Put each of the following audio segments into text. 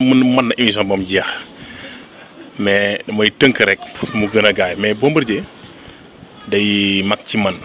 mën mën na émission moom jeex mais damay tënk rek pour mu gën a gaay mais Bombardier day mag ci man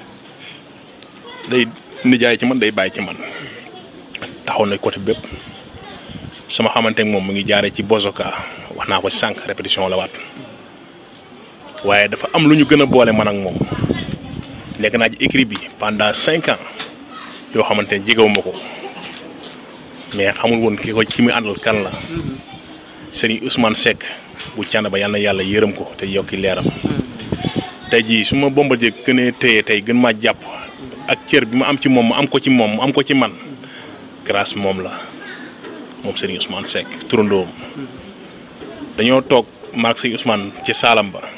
day nijaay ci man day bàyyi ci man taxaw na côté bépp sama xamante ak moom mu ngi jaaree ci Bozoka wax naa ko ci sànq répétition la waat waaye dafa am lu ñu gën a boole man ak moom nekk naa ci écrit bi pendant cinq ans yoo xamante ne jegewu ma ko mais xamul woon ki ko ki muy àndal kan la sëriñ Ousmane Seck bu cànd ba yàlla na yàlla yërëm ko te yokki leeram tey jii su ma Bombardier gënee téye tey gën maa jàpp ak cër bi ma am ci moom ma am ko ci moom mu am ko ci man grâce moom la moom sëriñ Ousmane Seck turandoom dañoo toog maag sëriñ Ousmane ci saalam ba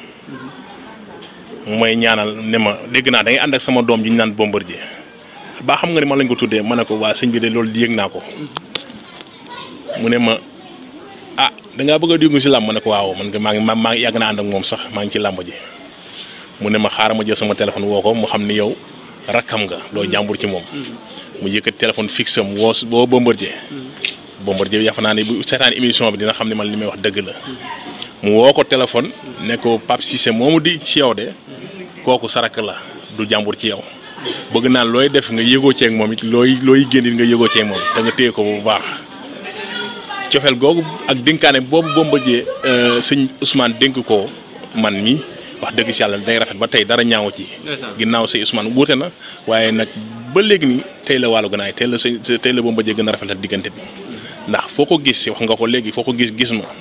mooy ñaanal ne ma dégg naa da ngay ànd ak sama doom ji ñu naan Bombardier baa xam nga ni man lañ ko tuddee ma ne ko waa sëñ bi de loolu yëg naa ko mu ne ma ah da ngaa bëgg a dugg si làmb ma ne ko waaw man nga maa ngi maa ngi yàgg naa ànd ak moom sax maa ngi ci làmb ji mu ne ma xaaral ma jël sama téléphone woo ko mu xam ni yow rakkam nga doo jàmbur ci moom. mu yëkkat téléphone fixe am woo woo Bombardier. Bombardier yaakaar naa ne bu seetaan émission bi dina xam ne man li may wax dëgg la. mu woo ko téléphone ne ko Pape Cissé moomu di ci yow de kooku sarak la du jàmbur ci yow. bëgg naa looy def nga yëgoo ceeg moom it looy looy génn nga yëgoo ceeg moom te nga téye ko bu baax cofeel googu ak dénkaane boobu Bombardier sëñ Ousmane dénk ko man mi wax dëgg si yàlla day rafet ba tey dara ñaaw ci. ginnaaw sëñ Ousmane wuute na waaye nag ba léegi nii tey la wàllu ganaay tey la sëñ tey la Bombardier gën a rafetal diggante bi ndax foo ko gis wax nga ko léegi foo ko gis gis ma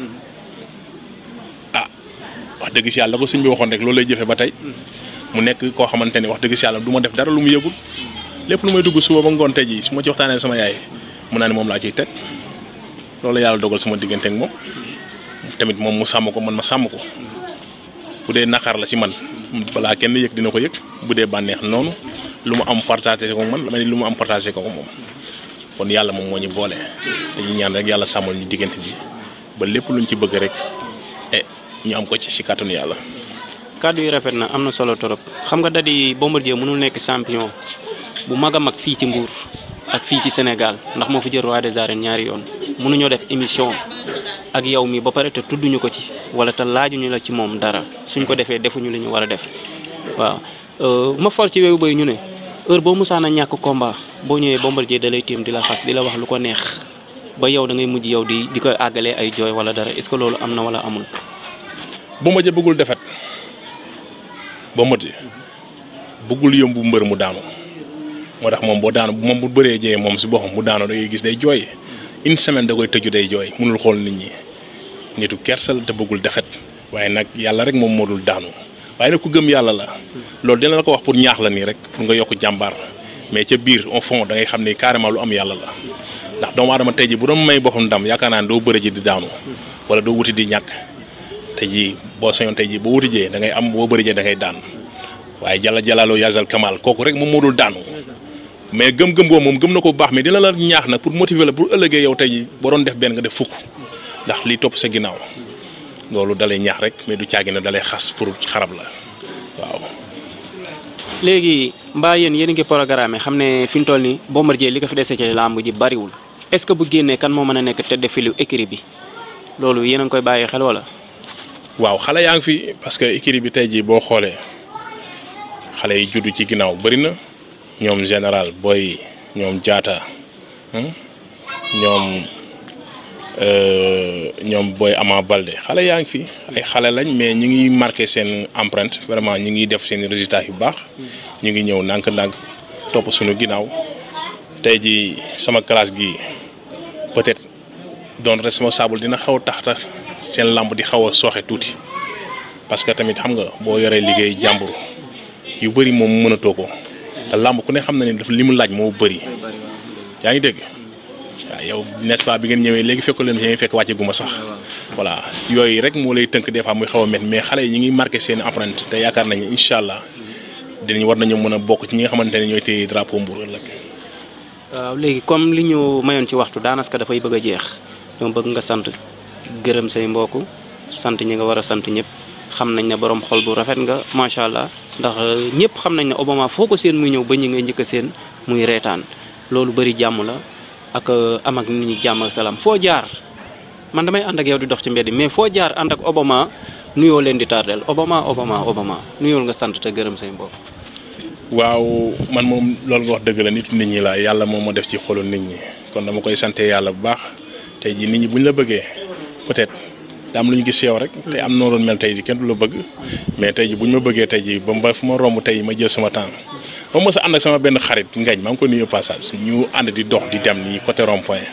ah wax dëgg si yàlla la ko sëñ bi waxoon rek loolu lay jëfee ba tey. mu nekk koo xamante ni wax dëgg si yàlla du ma def dara lu mu yëgul lépp lu may dugg suba ba ngoon tey jii su ma ci waxtaanee sama yaay mun naa ne moom laa ciy teg loolu yàlla dogal sama diggante ak moom tamit moom mu sàmm ko man ma sàmm ko bu dee naqar la ci man balaa kenn yëg dina ko yëg bu dee bànneex noonu lu mu am partagé ko man damay lu mu am partagé ko moom kon yàlla moom moo ñu boole dañuy ñaan rek yàlla sàmmal ñu diggante bi ba lépp luñ ci bëgg rek e ñu am ko ci si kàttanu yàlla. kàddu yi rafet na am na solo torop xam nga da di Bombardier mënul nekk champion bu mag a mag fii ci Mbour ak fii ci Sénégal ndax moo fi jël roi des arènes ñaari yoon mënuñoo def émission ak yow mi ba pare te tudduñu ko ci wala te laajuñu la ci moom dara suñ ko defee defuñu li ñu war a def waaw. ma for ci wewu bay ñu ne heure boo musaan a ñàkk combat boo ñëwee Bombardier da lay téem di la xas di la wax lu ko neex ba yow da ngay mujj yow di di ko àggalee ay jooy wala dara est-ce que loolu am na wala amul. Bombardier bëggul defet Bombardier bëggul yëmbu mbër mu daanu moo tax moom boo daanu moom bu bëree jee moom si boppam mu daanu da ngay gis day jooy une semaine da koy tëju day jooy mënul xool nit ñi nitu kersal te bëggul defet waaye nag yàlla rek moom moo dul daanu waaye nag ku gëm yàlla la loolu dina la ko wax pour ñaax la nii rek pour nga yokk jàmbaar mais ca biir au fond da ngay xam ni carrément lu am yàlla la ndax doomu aadama tey ji bu doon may boppam ndam yaakaar naa ne doo bëri ji di daanu wala doo wuti di ñàkk tey jii boo sañoon tey jii boo wuti jee da ngay am boo bëri jee da ngay daan waaye jalla jalaaloo yazal kamal kooku rek moom moo dul daanu mais gëm-gëm boobu moom gëm na ko bu baax mais dina la ñaax nag pour motiver la pour ëllëgee yow tey jii boo doon def benn nga def fukk ndax li topp sa ginnaaw loolu dalay ñaax rek mais du caagi na dalay xas pour xarab la waaw. léegi mbaa yéen yéen a ngi programme xam ne fi mu toll nii Bombardier li ko fi dese ci làmb ji bariwul est-ce que bu génnee kan moo mën a nekk tête de file écurie bi loolu yéen a ngi koy bàyyi xel wala. waaw xale yaa ngi fi parce que écurie bi tey jii boo xoolee xale yi juddu ci ginnaaw bëri na ñoom général booy ñoom jaata ñoom ñoom booy Ama Balde xale yaa ngi fi ay xale lañ mais ñu ngi marqué seen empreinte vraiment ñu ngi def seen résultats yu baax ñu ngi ñëw ndànk-ndànk topp suñu ginnaaw tey jii sama classe gi peut-être doon responsable dina xaw a tax tax seen lamb di xaw a sooxe tuuti parce que tamit xam nga boo yoree liggéey jàmbur yu bëri moom mënatoo ko te lamb ku ne xam na ne dafa li mu laaj moo bëri yaa ngi dégg waaw yow n'est-ce pas bi ngeen ñëwee léegi fekk leen fi fekk wàcce gu ma sax voilà yooyu rek moo lay tënk des fois muy xaw a métti mais xale yi ñu ngi marqué seen empreinte te yaakaar nañu incha allah dinañ war nañu mën a bokk ci ñi nga xamante ne ñooy téye drapeau Mbour ëllëg. waaw léegi comme li ñu mayoon ci waxtu daanaka dafay bëgg a jeex dama bëgg nga sant gërëm say mbokk sant ñi nga war a sant ñëpp xam nañ ne borom xol bu rafet nga macha allah ndax ñëpp xam nañ ne Obama foo ko seen muy ñëw ba ñi ngay njëkk a seen muy reetaan loolu bëri jàmm la ak am ak nit ñi jàmm ak salaam foo jaar man damay ànd ak yow di dox ci mbedd mais foo jaar ànd ak Obama nuyoo leen di tardel Obama Obama Obama nuyool nga sant te gërëm say mbokk. waaw man moom loolu nga wax dëgg la nit nit ñi la yàlla moom ma def ci xolu nit ñi kon dama koy sante yàlla bu baax tey jii nit ñi bu ñu la bëggee peut-être da am lu ñu gis yow rek te am noo doon mel tey jii kenn du la bëgg mais tey jii bu ñu ma bëggee tey jii ba ba fu ma romb tey ma jël sama temps ba mës a ànd ak sama benn xarit ngañ maa ngi ko nuyu passage ñu ànd di dox di dem nii côté rond point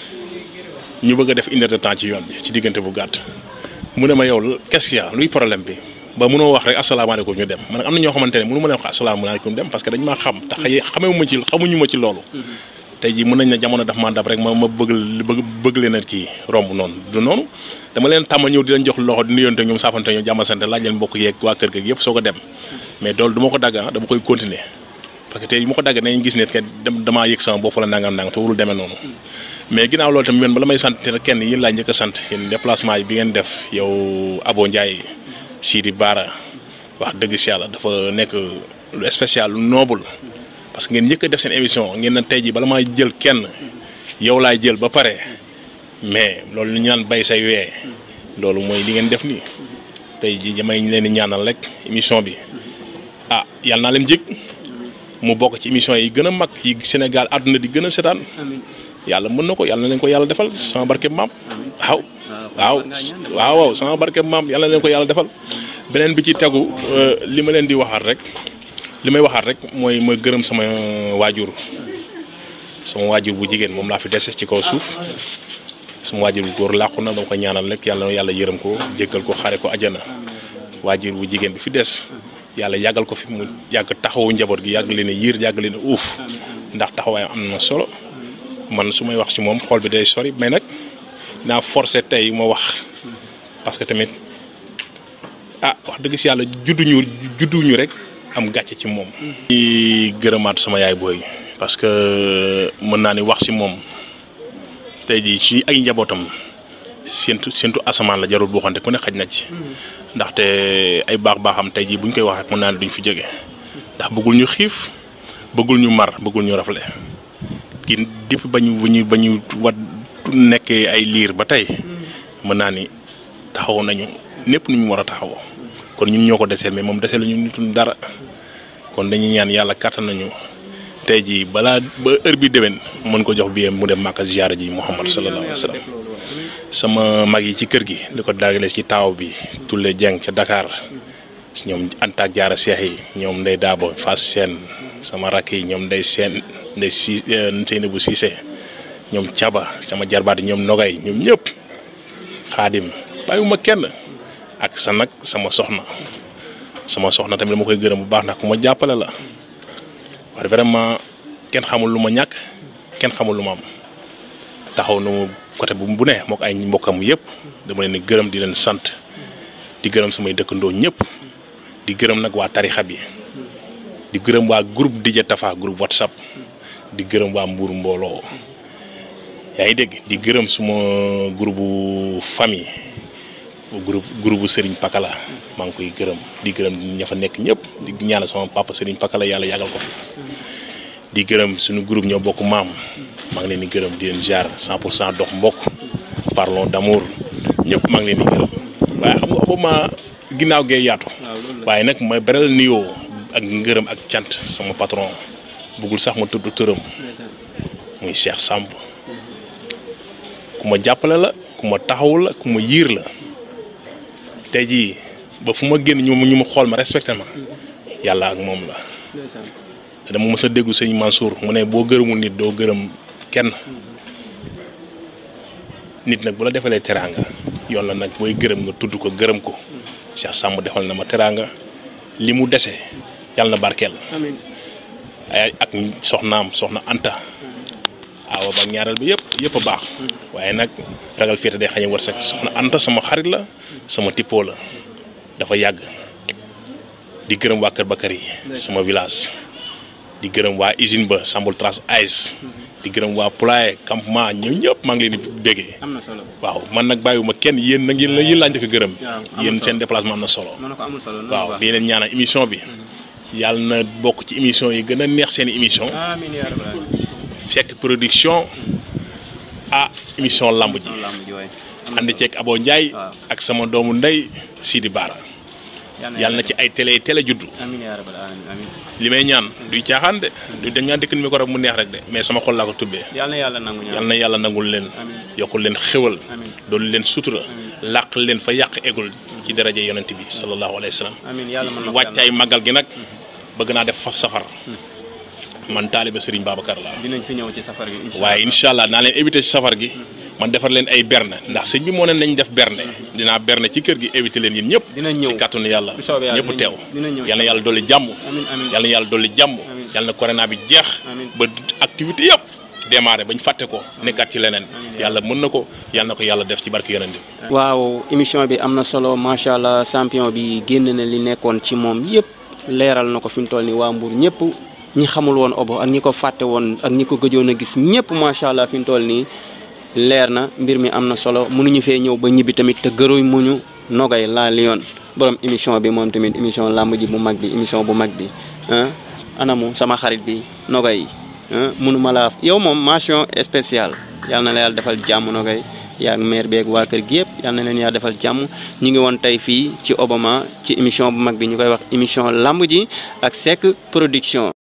ñu bëgg a def une heure de temps ci yoon bi ci diggante bu gàtt mu ne ma yow qu'est-ce qu'il y a luy problème bi ba mënoo wax rek asalaamaaleykum ñu dem man am na ñoo xamante ne mënu ma leen wax asalaamaaleykum dem parce que dañ maa xam tax xamee ma ci xamuñu ma ci loolu tey jii mën nañ ne jamono daf maa dab rek ma ma bëgg bëgg bëgg leen a kii romb noonu du noonu dama leen tàmm ñëw di leen jox loxo di nuyonte ñoom saafante ñoom jàmmasante laaj leen mbokk yeeg waa kër ga yëpp soo ko dem mais loolu du ma ko dagg ah dama koy continuer parce que tey bu ma ko dagg nañ gis ne que damaa yëg sama bopp la nangam nangam te warul demee noonu mais ginnaaw loolu tamit yéen bala may sant kenn yéen laa njëkk a sant yéen déplacement yi bi ngeen def yow Abo Ndiaye Sidi Bara wax dëgg si yàlla dafa nekk lu spécial lu noble parce que ngeen njëkk a def seen émission ngeen na tey jii bala maa jël kenn yow laay jël ba pare mais loolu ñu naan bay say wee loolu mooy li ngeen def nii tey jii damay leen di ñaanal rek émission bi ah yàlla naa leen jig mu bokk ci émission yi gën a mag yi Sénégal àdduna di gën a setaan yàlla mën na ko yàlla na leen ko yàlla defal sama barke maam waaw waaw waaw waaw sama barke maam yàlla na leen ko yàlla defal beneen bi ci tegu li ma leen di waxaat rek li may waxaat rek mooy ma gërëm sama waajur sama waajur bu jigéen moom laa fi dese ci kaw suuf sama waajur bu góor làqu na dama ko ñaanal rek yàlla yàlla yërëm ko jéggal ko xare ko ajana waajur bu jigéen bi fi des yàlla yàggal ko fi mu yàgg taxawu njaboot gi yàgg leen a yiir yàgg leen a uuf ndax taxawaayam am na solo man su may wax ci moom xool bi day sori mais nag naa forcé tey ma wax parce que tamit ah wax dëgg si yàlla judduñu judduñu rek am gàcce ci moom. di gërëmaat sama yaay booy parce que mën naa ni wax si moom tey jii ci ay njabootam séntu séntu asamaan la jarul boo xamante ku ne xaj na ci. ndaxte ay baax baaxam tey jii buñ koy wax rek mën naa ne duñ fi jóge ndax bëggul ñu xiif bëggul ñu mar bëggul ñu rafle kii depuis ba ñu ba ñu ba ñu wat nekkee ay liir ba tey mën naa ni taxaw nañu népp nu ñu war a taxawoo kon ñun ñoo ko desee mais moom desee la ñu nitul dara kon dañuy ñaan yàlla kàttan nañu tey jii balaa ba heure bi déwén mën ko jox bi mu dem Màkka ziyaara ji Muhammad sallallahu alayhi wa sallam sama mag yi ci kër gi li ko dagale ci taaw bi Tulle Dieng ca Dakar ñoom Anta ak Jaara Seex yi ñoom Ndey Daabo Fass Seen sama rakk yi ñoom Ndey Seen Ndey si Seynabou Cissé ñoom Caba sama jarbaat yi ñoom Nogay ñoom ñëpp xaadim bàyyiwuma kenn ak sa nag sama soxna sama soxna tamit dama koy gërëm bu baax ndax ku ma jàppale la wax vraiment kenn xamul lu ma ñàkk kenn xamul lu ma am taxaw na mu côté bu bu ne moo ko ay mbokkam yëpp dama leen di gërëm di leen sant di gërëm samay dëkkandoo ñëpp di gërëm nag waa tarixa bi di gërëm waa groupe DJ Tafa groupe WhatsApp di gërëm waa Mbour mbooloo yaa ngi dégg di gërëm suma groupe famille groupe groupe Serigne Pakala maa ngi koy gërëm di gërëm ña fa nekk ñëpp di ñaanal sama papa Serigne Pakala yàlla yàggal ko fi di gërëm suñu groupe ñoo bokk maam maa ngi leen di gërëm di leen jaar 100 pour cent dox mbokk parlons d'amour ñëpp maa ngi leen di gërëm waaye xam nga Obama ginnaaw gee yaatu. waaye nag ma beral nuyoo ak ngërëm ak cant sama patron bëggul sax ma tudd tëram muy Cheikh Samb ku ma jàppale la ku ma taxawul la ku ma yiir la tey jii ba fu ma génn ñu ñu ma xool ma respecté ma yàlla ak moom la. te dama mës a déglu sëñ Mansour mu ne boo gërëmul nit doo gërëm kenn nit nag bu la defalee teraanga yoon la nag booy gërëm nga tudd ko gërëm ko Cheikh Samb defal na ma teraanga li mu dese yàlla na barkeel ay ak soxnaam soxna Anta awa ba ñaareel bi yëpp yëpp a baax waaye nag ragal féete day xañe wërsëg soxna Anta sama xarit la sama tippoo la dafa yàgg di gërëm waa Kër Bakar yi sama village di gërëm waa usine ba Sambul Trace Ice di gërëm waa Poulaye campement ñoom ñëpp maa ngi leen di béggee am na solo waaw man nag bàyyiwuma kenn yéen nag yéen la yéen laa njëkk a gërëm yéen seen déplacement am na solo mën na ko amul solo waaw di leen ñaanal émission bi yàlla na bokk ci émission yi gën a neex seen émission amiin yaa rabbal fekk production ah émission lamb ji lamb ji waay ànd ceeg Abo Ndiaye waaw. ak sama doomu ndey Sidi Bara yàlla na ci ay télé télé juddu amiin yaa rabbal aalamiin amiin li may ñaan duy caaxaan de du dañ ñaan dëkk mi ko rek mu neex rek de mais sama xol laa ko tubbee yàlla na yàlla nangu ñaan yàlla na yàlla nangul leen amiin yokkul leen xéwal amiin doolu leen sutura Amiin. làq leen fa yàq egul ci daraja yonent bi sallallahu alayhi wa sallam amiin yàlla mën na ko wàccaay màggal gi nag bëgg naa def faf safar man taaliba Serigne Babacar la dinañ fi ñëw ci safar gi incha waaye incha allah naa leen éviter ci safar gi man defar leen ay berne ndax sëñ bi moo ne nañ def berne dinaa berne ci kër gi éviter leen yéen ñëpp dinañ ñëw ci kàttanu yàlla bu soobee yàlla ñëpp teew dinañ ñëw yàlla na yàlla dolli jàmm amiin amiin yàlla na yàlla dolli jàmm Amiin. yàlla na corona bi jeex Amiin. ba activité yëpp démarré bañ fàtte ko nekkaat ci leneen Amiin. yàlla mën na ko yàlla na ko yàlla def ci barke yonent bi waaw émission bi am na solo macha allah champion bi génn na li nekkoon ci moom yëpp leeral na ko fi mu toll nii waa Mbour ñëpp ñi xamul woon Obo ak ñi ko fàtte woon ak ñi ko gëjoon a gis ñëpp macha allah fi mu toll nii leer na mbir mi am na solo mënuñu fee ñëw ba ñibbi tamit te gëruñ muñu nogay laa liyoon borom émission bi moom tamit émission làmb ji bu mag bi émission bu mag bi ah anamu sama xarit bi nogay ah mënuma laa yow moom mention spéciale yàlla na la yàlla defal jàmm nogay yaa ngi maire beeg waa kër gi yëpp yal na leen yaa defal jàmm ñu ngi woon tey fii ci Obama ci émission bu mag bi ñu koy wax émission lamb ji ak Seck production